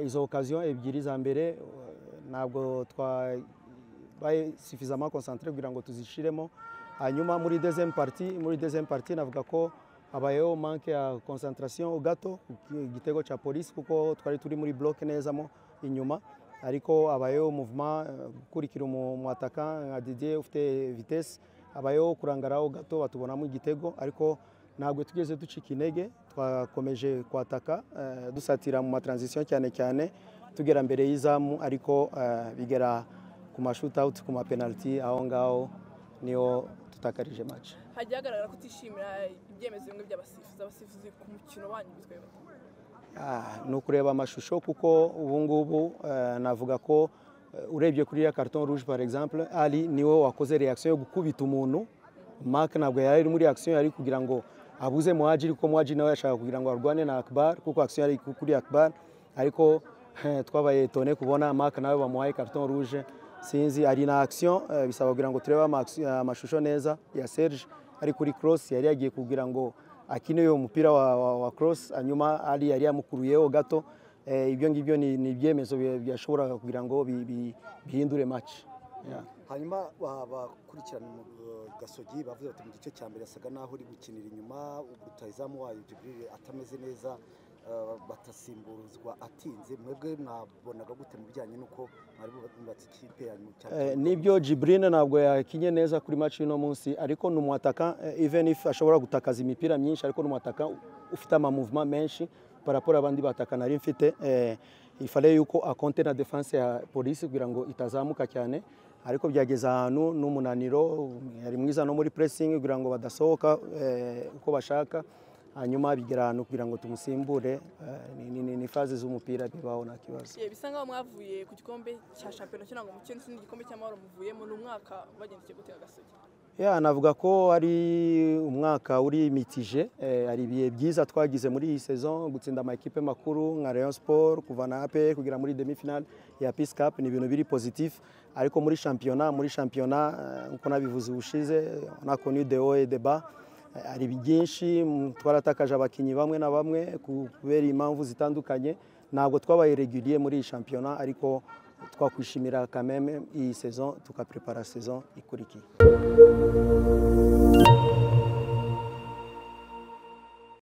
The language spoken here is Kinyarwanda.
izo okaziyo ebyiri za mbere ntabwo twabaye suffisamment concentré kugira ngo tuzishiremo hanyuma muri deuxième partie muri deuxième partie navuga ko habayeho manque ya concentration gato igitego cha polisi kuko twari turi muri block nezamo inyuma ariko habayeho mouvement gukurikira umwataka nka Didier ufite vitesse habayeho kurangaraho gato batubonamo igitego ariko ntabwo tugeze ducika intege twakomeje kwataka eh, dusatira mu matransition cyane cyane tugera mbere y'izamu ariko eh, bigera ku mashoot out ku mapenalty aho ngaho niho tutakarije match hagiye hagaragara ko utishimira ibyemezo bimwe by'abasifuzi abasifuzi ku mukino wanyu bizwi Ah, ni ukureba amashusho kuko ubu ngubu eh, navuga ko eh, urebye kuri ya carton rouge par exemple ali niwe wakoze reaction yo gukubita umuntu mark ntabwo yari ari muri action yari kugira ngo abuze muhajiri kuko muhajiri nawe yashaka kugira ngo arwane na akbar kuko action yari kuri akbar ariko eh, twabaye tone kubona mark nawe bamuhaye carton rouge sinzi ari na action eh, bisaba kugira ngo turebe ama- amashusho neza ya serge ari kuri cross yari yagiye kugira ngo akine uwo mupira wa, wa, wa cross hanyuma ali yari yamukuruyeho gato eh, ibyo ngibyo ni ni ibyemezo bi- byashoboraga kugira ngo bi- bi- bihindure match yeah. hanyuma ba- bakurikirana mu eh, gasogi bavuze bati mu gice cya mbere yasaga n'aho uri gukinira inyuma rutayizamu wayo jiburire atameze neza eh, batasimburizwa atinze mwebwe mwabonaga gute mu bijyanye n'uko mwari bubatse ikipe yanyu cyane Eh, nibyo Jibrine ntabwo yakinye neza kuri match y'uno munsi ariko ni umwataka eh, even if ashobora gutakaza imipira myinshi ariko ni umwataka ufite ama movement menshi paraporo abandi bataka nari mfite eh, ifale yuko akonte na defense ya polisi kugira ngo itazamuka cyane ariko byageze ahantu n'umunaniro yari mwiza no muri pressing kugira ngo badasohoka eh, uko bashaka hanyuma bigera ahantu kugira ngo tumusimbure eh, ni- ni- ni- ni faze z'umupira bibaho nta kibazo yewe bisa nkaho mwavuye ku gikombe cya shampiyona cyangwa mu cyenda n'ikindi gikombe cy'amahoro muvuyemo ni umwaka wagendekeye gute agasogi ya navuga ko ari umwaka uri mitije eh, hari ibihe byiza twagize muri iyi saison gutsinda amakipe makuru nka Rayon Sport kuvana APR kugera muri demi final ya Peace Cup ni ibintu biri positif ariko muri shampiyona muri shampiyona eh, nkuko nabivuze ubushize on a connu des hauts et des bas Eh, hari byinshi mm, twaratakaje abakinnyi bamwe na bamwe kubera impamvu zitandukanye ntabwo twabaye regulier muri iyi shampiyona ariko twakwishimira kameme iyi saison tukaprepara saison ikurikiye